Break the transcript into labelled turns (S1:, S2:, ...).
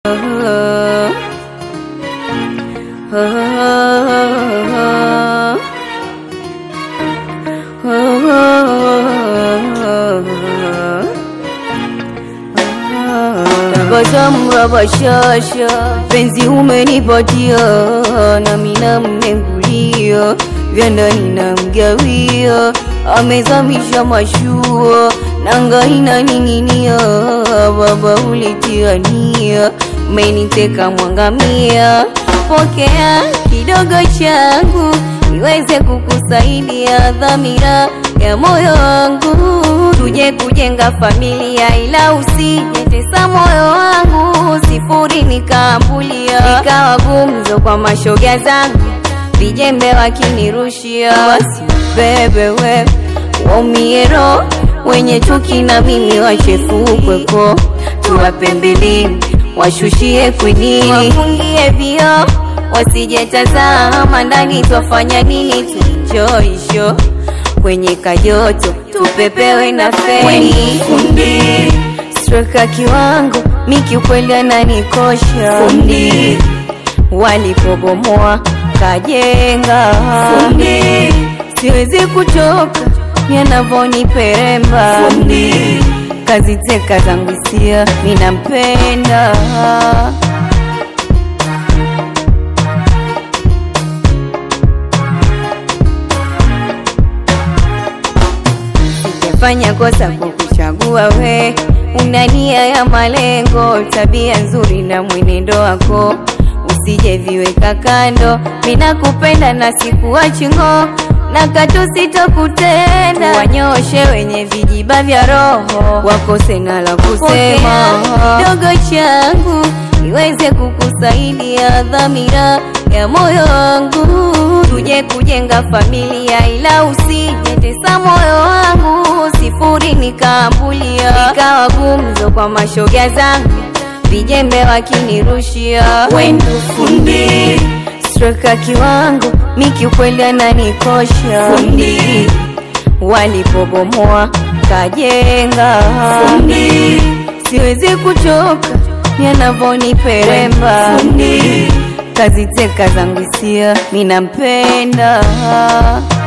S1: Tabasamu la bashasha, penzi umenipatia, nami namnengulia, vya ndani namgawia, amezamisha mashua, nanga inaning'inia, baba ulitiania, umeniteka mwangamia, pokea kidogo changu niweze kukusaidia dhamira ya moyo wangu, tuje kujenga familia, ila usijitesa moyo wangu, sifuri nikaambulia, ikawa gumzo kwa mashoga zangu, vijembe wakinirushia, basi bebe we waumie roho wenye chuki na mimi wachefukwepo, tuwape mbilini washushie kwinini, wafungie vio wasijetazama ndani, twafanya nini? Tuenjoy kwenye kajoto, tupepewe na feni.
S2: Fundi,
S1: Streka kiwango miki ukweli ananikosha,
S2: fundi,
S1: walipobomoa kajenga,
S2: fundi,
S1: siwezi kuchoka yanavoniperemba,
S2: fundi,
S1: kazi teka zangu sia, minampenda Sijafanya kosa kwa kuchagua we, una nia ya malengo, tabia nzuri na mwenendo wako usije viweka kando. Mina kupenda na sikuachi ngo na katu sitokutenda, wanyoshe wenye vijiba vya roho wakose na la kusema. Dogo changu niweze kukusaidia dhamira ya moyo wangu, tuje kujenga familia, ila usijetesa moyo wangu, sifuri nikaambulia, ikawa gumzo kwa mashoga zangu, vijembe wakinirushia,
S2: wendo fundi,
S1: streka kiwango miki ukweli ananikosha,
S2: fundi,
S1: walipobomoa kajenga,
S2: fundi,
S1: siwezi kuchoka yanavoniperemba,
S2: fundi.
S1: kazi teka zangu sia, minampenda